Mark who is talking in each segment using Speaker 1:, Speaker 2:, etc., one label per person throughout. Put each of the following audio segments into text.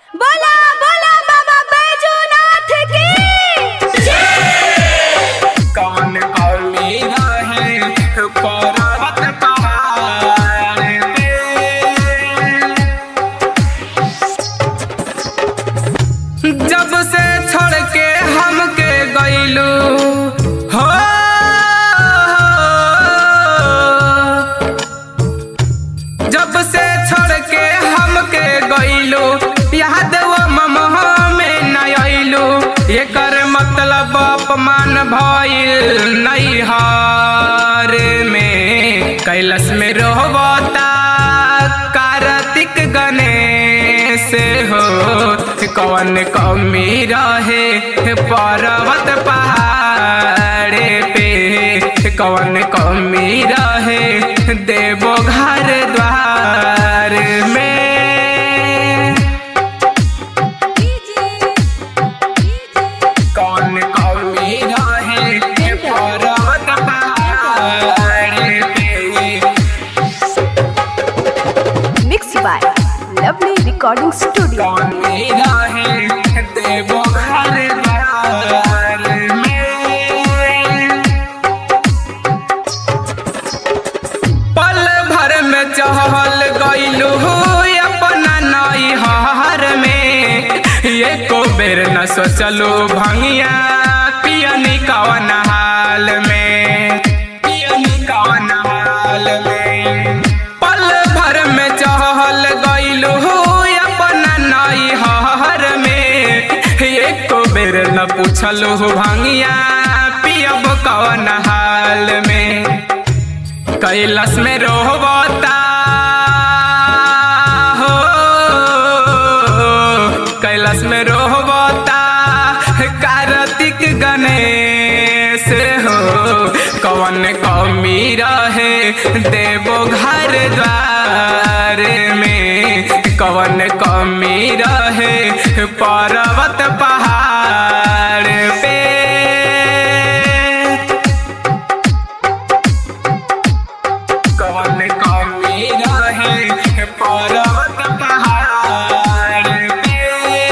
Speaker 1: बोला बोला बाबा बैजूनाथ की
Speaker 2: कौन कौमी रहे पर्वत पहाड़ पे जब से छोड़ के हमके गईलू हो जब से छोड़ के हमके गईलू याद वो ममह में न अइलू एकर मतलब अपमान भइल नहीं हार में कैलाश में रोहबता कार्तिक गणेश हो कौन कमी रहे पर्वत पहाड़ पे कौन कमी रहे देवो घर द्वार में कौन कमी रहे पर्वत पहाड़ पे
Speaker 1: mix by lovely recording studio
Speaker 2: कौन मेरा है देवो घर द्वार में पल भर में चहल गईलू अपना नई हर में एको बेर न सोचलू भंगिया पियनी कवन हाल में पियनी कवन हाल में पल भर में चहल गईलू अपना नई हर में एको बेर न पूछलू भंगिया पियब कवन हाल में कैलाश में रोहबता हो कैलाश में रोहबता कार्तिक गणेश हो कौन कमी रहे देवो घर द्वार में कौन कमी रहे पर्वत पहाड़ पे कौन कमी रहे पर्वत पहाड़ पे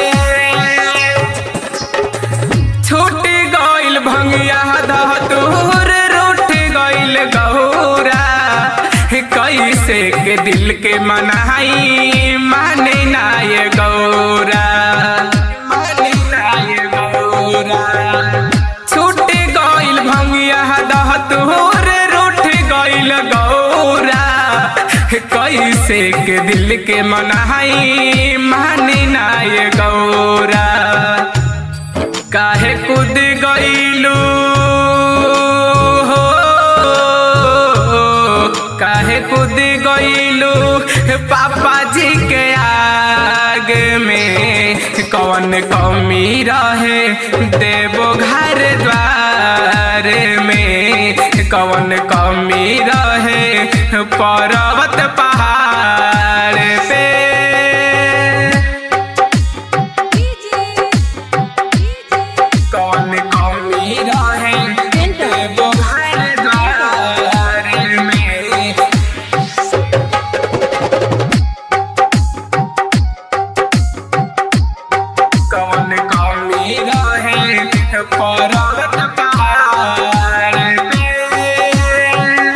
Speaker 2: छूट गइल भंगिया धतूर रूठ गइल गौरा कैसे के दिल के मनाई माने ना ये गौरा माने ना ये गौरा छूट गइल भंगिया दहतूर रूठ गइल गौरा कैसे के दिल के मनाई माने ना ये गौरा काहे कूद गईलू हो काहे कूद गईलू पापा जी के आग में कौन कमी रहे देवो घर द्वार में कौन कमी रहे पर्वत पहाड़ पे कौन कमी रहे देवो घर द्वार में कौन कमी रहे पर्वत पहाड़ पे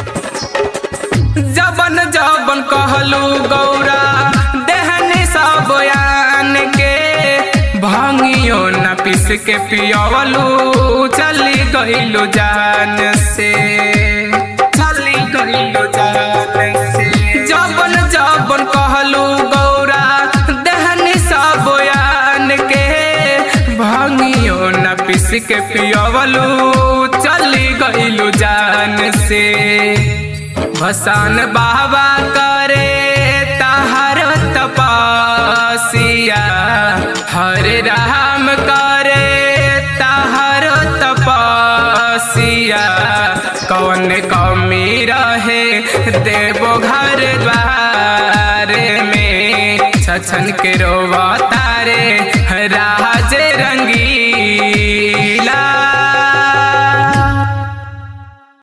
Speaker 2: जबन जबन कहलू गौरा देहनी सब यान के भांगियो न पिस के पियवलू चली गईलू जान से चली गईलू जान से जबन जबन कहलू गौरा देहनी सब यान के भांगियो न पिस के पियवलू चली गईलू जान से भसान बाबा करे तहर तपसिया हरे राम करे तहर तपसिया कौन कमी रहे देवो घर द्वार में छछन के रोवता